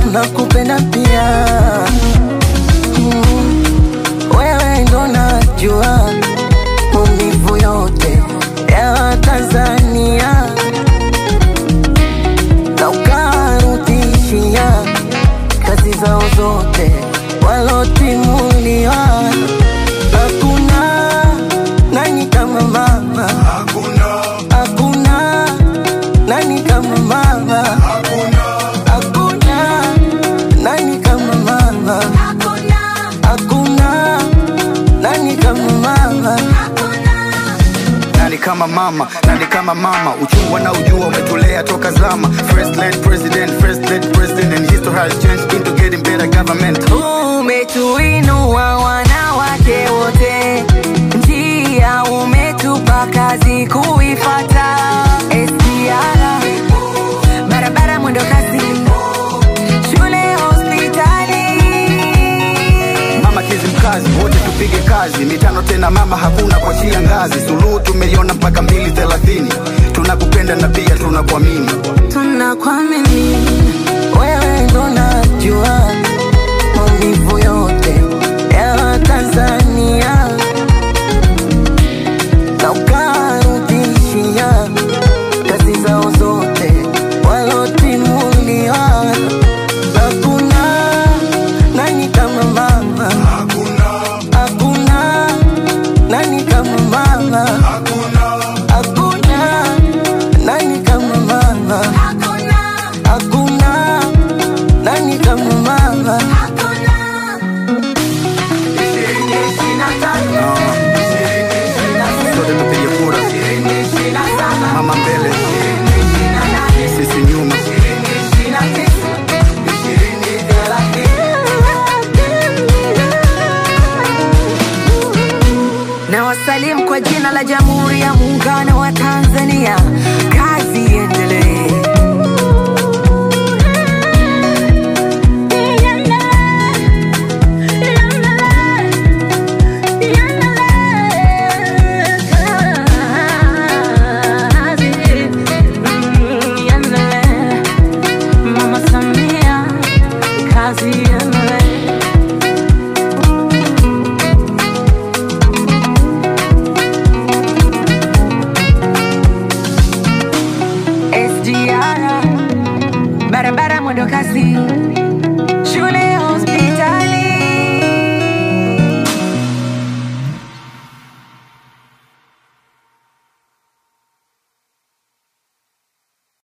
nakupenda pia mm, wewe ndo najua maumivu yote ya Watanzania na ukarudishia kazi zao zote walotimuliwa. Hakuna nani kama mama, hakuna nani kama mama, hakuna nani kama mama, hakuna nani kama mama. nani kama mama nani kama mama uchungwa na ujua umetulea toka zama first lady president first lady president and history has changed into getting better government Umetuinua wanawake wote, njia umetupa kazi kuifata. SGR barabara mwendo kasi, shule hospitali. mama kizimkazi wote tupige kazi mitano tena mama hakuna kuachia ngazi suluhu tumeiona mpaka mbili thelathini tunakupenda na pia tunakuamini Tunakuamini wewe, ndo najua maumivu yote ya Watanzania na ukarudishia kazi zao zote walotimuliwa. Hakuna nani kama mama, hakuna nani kama mama, hakuna nani kama mama, hakuna nani kama mama. sote tupige kura mama mbele sisi nyuma na wasalimu kwa jina la Jamhuri ya Muungano wa Tanzania. Kazi iendelee. Mama Samia, kazi iendelee. SGR barabara mwendo kasi